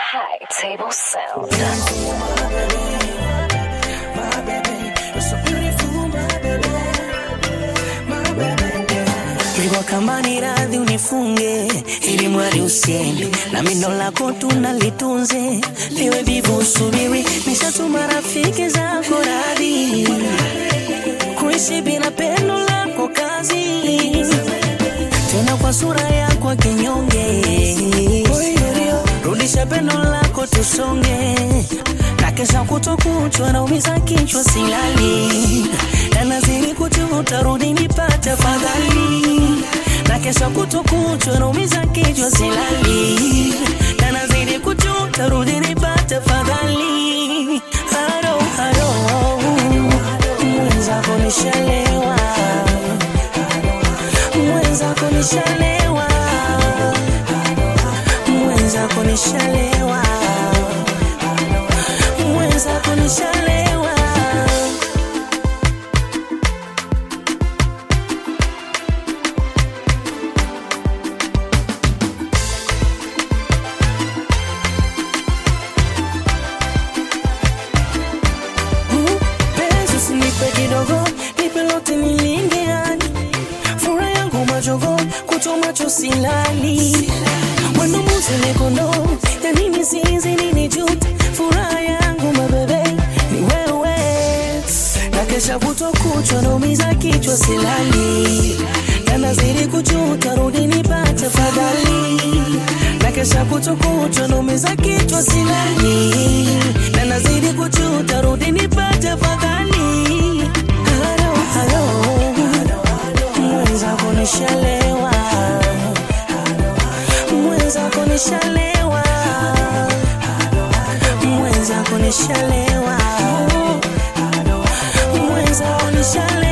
High Table Sound. Hivyo kama ni radhi unifunge, ili mwari usiende na mindo lako tunalitunze, liwe bivu usubiri, nishatuma rafiki zako radhi kuishi bila pendo lako kazi, tena kwa sura yako kinyonge, rudisha pendo lako tusonge, na kesha kutokuchwa naumiza kichwa silali, na nazidi kujuta, rudi nipate fadhali, na kesha kutokuchwa naumiza kichwa silali, na nazidi kujuta, rudi nipate fadhali, haro haro, mwenzako nishalewa, mwenzako nishalewa, mwenzako nishalewa, mwenzako nishalewa. Penzi usinipe kidogo, nipe lote nilinge hadi furaha yangu majogo, kuto macho silali mwendo muzile kondo ya nini zizi nini jute furaha yangu mabebe ni wewe na kesha kuto kuchwa naumiza kichwa silali na nazidi kujuta rudi nipate fadhali na kesha kuto kuchwa naumiza kichwa silali na nazidi kujuta rudi nipate fadhali halo halo mwenzako nishalewa mwenzako nishalewa mwenzako nishalewa mwenzako nishalewa